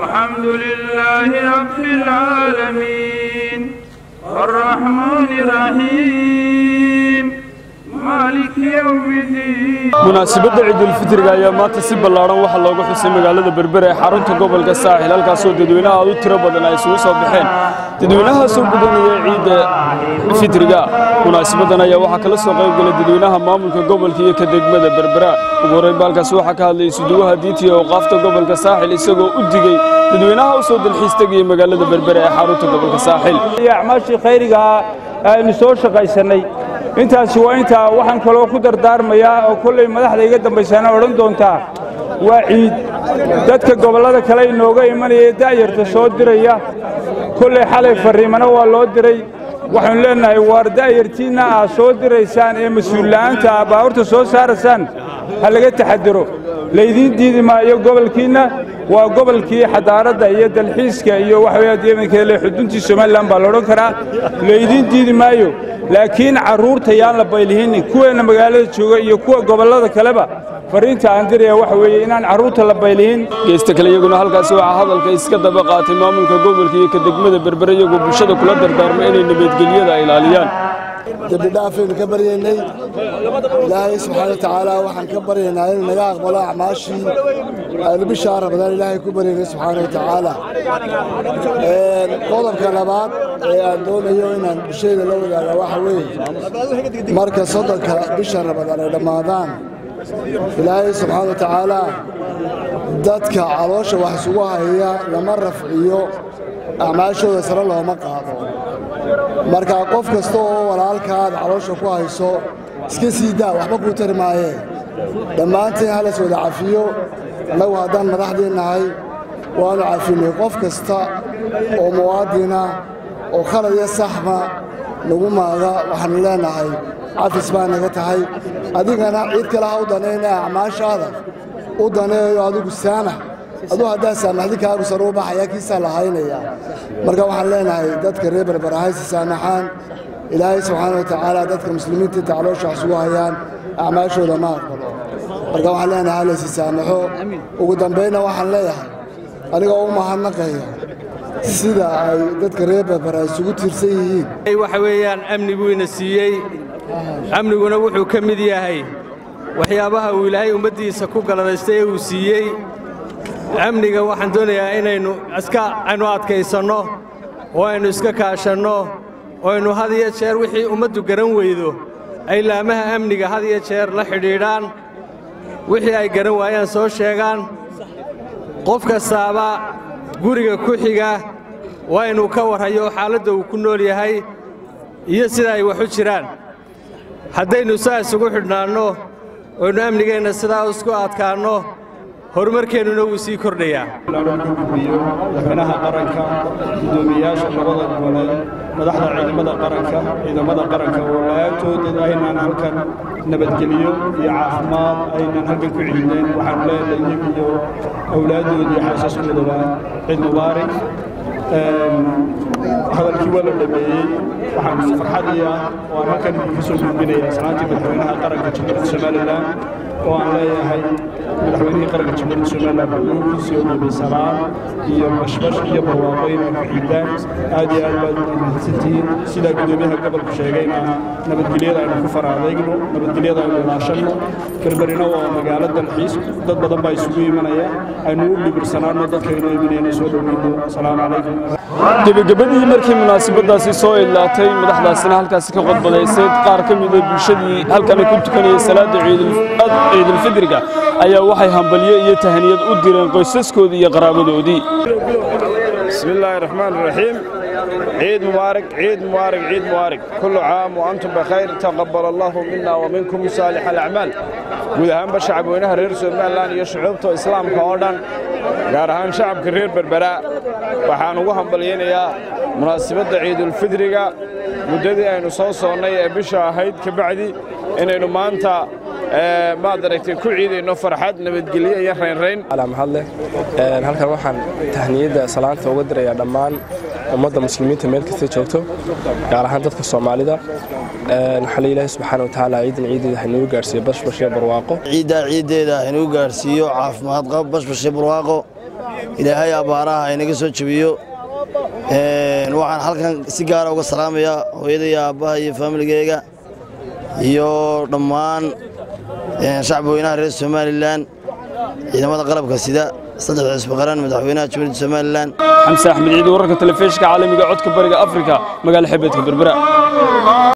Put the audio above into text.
الحمد لله رب العالمين الرحمن الرحيم مالك يوم الدين munaasabadda ciidulfitriga ayaa maanta si ballaaran waxaa looga xusay magaalada berbera ee xarunta gobolka saaxil halkaasoo dadweynaha aad u tiro badan ay isugu soo baxeen dadweynahaasoo gudanaya ciidda fitriga munaasabaddan ayaa waxaa kala soo qayb galay dadweynaha maamulka gobolka iyo ka degmada berbera ugu horreyn baalkaasi waxaa ka hadlayay suduwaha diinta iyo awqaafta gobolka saaxil isagoo u digey dadweynaha u soo dalxiis tegaya magaalada berbera ee xarunta gobolka saaxil acmaashii khayrigaa aynu soo shaqaysannay intaasi waa intaa waxaan kaloo ku dardaarmayaa oo kollay madaxda iga dambaysana odhan doontaa waa ciid dadka gobollada kale inooga imanaya ee da'yarta soo diraya kollay xalay farriimana waa loo diray waxaanu leennahay waar da'yartiinna aad soo diraysaan ee mas-uulla'aanta aa baabuurta soo saaraysaan ha laga taxadiro laydiin diidi maayo gobolkiinna waa gobolkii xadaaradda iyo dalxiiska iyo waxaweye deebankeele xuduntii somalilan baa laodhan karaa laydiin diidi maayo laakiin carruurta yaan la baylihin kuweenna magaalada jooga iyo kuwa gobollada kaleba farriinta aan diraya waxa weeye inaan carruurta la baylihin geesta kale iyaguna halkaasi waxaa hadalka iska daba qaatay maamulka gobolka iyo ka degmada berbere iyagoo bulshada kula dardaarmay inay nabadgelyada ilaaliyaan dembi dhaafaynu ka baryaynay ilaahay subxaana watacaala waxaan ka baryaynaa inuu naga aqbalo acmaashii aynu bishaa ramadaan ilaahay ku baryaynay subxaana watacaala qodobka labaad ee aan doonayo inaan bulshayda la wadaaga waxa weeye marka soddonka bisha ramadaan ay dhammaadaan ilaahay subxaana watacaala dadka caloosha wax isugu haya lama rafciyo acmaashooda sare looma qaado marka qof kasta oo walaalkaad caloosha ku hayso iska sii daa waxba kuu tari maayee dhammaantiin halas wada cafiyo annagu haddaan madaxdii nahay waannu cafinay qof kasta oo muwaadina oo khalad iyo saxma nagu maaga waxaannu leennahay cafis baa naga tahay adigana ciid kale ha u danayna acmaashaada u daneeyo adigu saamax aduu haddaa saamaxdi kaagu sare u baxaya kiisaa la haynaya marka waxaan leenahay dadka reer berber hayse saamaxaan ilaahay subxaana wa tacaala dadka muslimiinta inta caloosha wax isugu hayaan acmaashooda ma aqbalo marka waxaan leenahay halaysi saamaxo ugu dambaynna waxaan leeyahay aniga u mahadnaqaya sida ay dadka reer berber ay isugu tiirsan yihiin waxa weeyaan amni buu ina siiyey amniguna wuxuu ka mid yahay waxyaabaha uu ilaahay ummaddiisa ku galadaystay ee uu siiyey amniga waxaan doonayaa inaynu iska aynu adkaysanno oo aynu iska kaashanno oo aynu had iyo jeer wixii ummaddu garan weydo ay laamaha amniga had iyo jeer la xidhiidhaan wixii ay garan waayaan soo sheegaan qof kastaaba guriga ku xiga waa inuu ka warhayo xaaladda uu ku nool yahay iyo sida ay wax u jiraan haddaynu saa isugu xidhnaanno oynu amnigeenna sidaa isku adkaanno horumarkeennuna wuu sii kordhayaa iyo madaxweynaha qaranka guddoomiyayaasha labada gole madaxda ciidamada qaranka ciidamada qaranka oo la-aantoodad aynaan halkan nabadgeliyo iyo caafimaad aynaan halkan ku ciideen waxaanu leenahay iyagu iyo awlaaddoodii iyo xaasaskoodaba ciid mubaarak hadalkii waa la dhameeyey waxaan si farxadii ah oo aan halkan ka soo gudbinayaa salaantii madaxweynaha qaranka jamhuuriyadda somalilan oo aan leeyahay madaxweynihii qaranka jamhuuriyadda somalilan xuquuqiisii oo dhibay salaan iyo bashbash iyo barwaaqo inay ku ciidaan aad iyo aad baad u mahadsantihiin sidaa guddoomiyaha gobolku sheegayna nabadgelyada aynu ku faraadeegno nabadgelyada aynu ilaashanno berberina waa magaalo dalxiis dad badan baa isugu imanaya aynu u dhibirsanaanno dadkaynu imanayna soo dhoweyno asalaamu calaykum gebagabadii markii munaasabadaasi soo idlaatay madaxdaasina halkaasi ka qodbadaysay qaar ka mida bulshadii halkana ku tukanayay salaada ciidulfidriga ayaa waxay hambalyo iyo tahaniyad u direen qoysaskoodii iyo qaraabadoodii بسم الله الرحمن الرحيم عيد مبارك عيد مبارك عيد مبارك كل عام وأنتم بخير تقبل الله منا ومنكم صالح الأعمال guud ahaanba shacabweynaha reer somalilan iyo shucuubta islaamka oo dhan gaar ahaan shacabka reer berbera waxaan ugu hambalyaynayaa munaasabadda ciidulfidriga muddadii aynu soo soonnay ee bisha ahayd ka bacdi inaynu maanta maad aragtay ku ciidayno farxad nabadgelyo iyo raynrayn mahadleh halkan waxaan tahniyadda salaanta uga dirayaa dhammaan ummadda muslimiinta meel kasta joogto gaar ahaan dadka soomaalida waxaa ilaahay subxaana watacaala ciidan ciideeda hainuu gaarsiiyo bashbash iyo barwaaqo ciiddaa ciiddeeda hainuu gaarsiiyo caafimaad qab bashbash iyo barwaaqo ilaahay abbaaraha inaga soo jebiyo waxaan halkan si gaara uga salaamayaa hooyada iyo aabbaha iyo faamiligeyga iyo dhammaan shacbi weynaha reer somalilan ciidamada qalabka sida saddexda xisbi qaran madaxweynaha jamhuuriyadda somalilan xamse axmed ciid wararka telefishinka caalamiga codka bariga afrika magaala xebeedka berbera